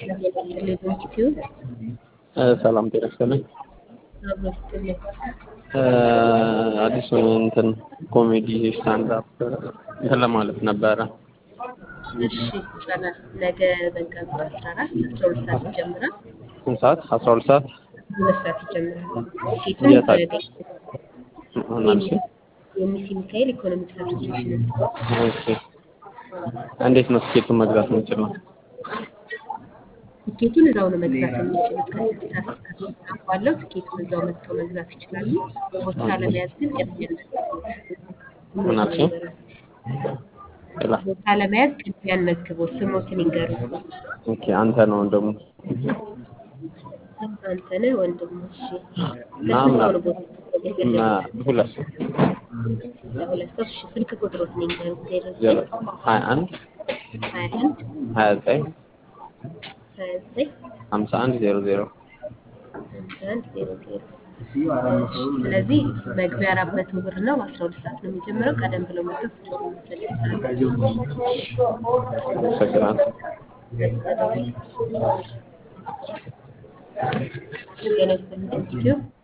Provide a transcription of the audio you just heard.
የበቀለ ኢንስቲትዩት ሰላም ጤና ይስጥልኝ። አብሮ ይስጥልኝ። አዲሱን እንትን ኮሜዲ ስታንድ አፕ እንትን ለማለት ነበረ። እሺ ይቻላል። ነገ መጋቢት አስራ አራት አስራ ሁለት ሰዓት ይጀምራል። ስንት ሰዓት? አስራ ሁለት ሰዓት ሁለት ሰዓት ይጀምራል። ቲኬቱን የት አለ? በ- ምናምን ሲል የሚሲ ሚካኤል ኢኮኖሚክስ አሶሲሽን ኦኬ። እንዴት ነው ትኬቱን መግዛት የምንችለው? ቲኬቱን እዛው ነው መግዛት የሚችሉት። ከስድስት ሰዓት እስከ ሶስት ሰዓት ባለው ቲኬቱን እዛው መጥተው መግዛት ይችላሉ። ቦታ ለመያዝ ግን ቅድሚያ መዝግቦት ምን አልሽኝ? ሌላ ቦታ ለመያዝ ቅድሚያ መዝግቦት ስሞትን ይንገሩ። ኦኬ። አንተ ነው ደግሞ አንተነህ ወንድሙ። እሺ እና ለስንት ሰው ምናምን ነው ቦታ እና የፈለጉት? ሁለት ሰው ለሁለት ሰው። እሺ ስልክ ቁጥሮትን ይንገሩ። ዜሮ ዜሮ ዘጠኝ ሀያ አንድ ሀያ አንድ ሀያ ዘጠኝ ሀያ ዘጠኝ ሀምሳ አንድ ዜሮ ዜሮ ሃምሳ አንድ ዜሮ ዜሮ እሺ ስለዚህ መግቢያ አራት መቶ ብር ነው። አስራ ሁለት ሰዓት ነው የሚጀምረው። ቀደም ብለው መጥተው ትኬት መውሰድ ይችላሉ። አመሰግናለሁ። ጤና ይስጥልኝ ኢንስቲትዩት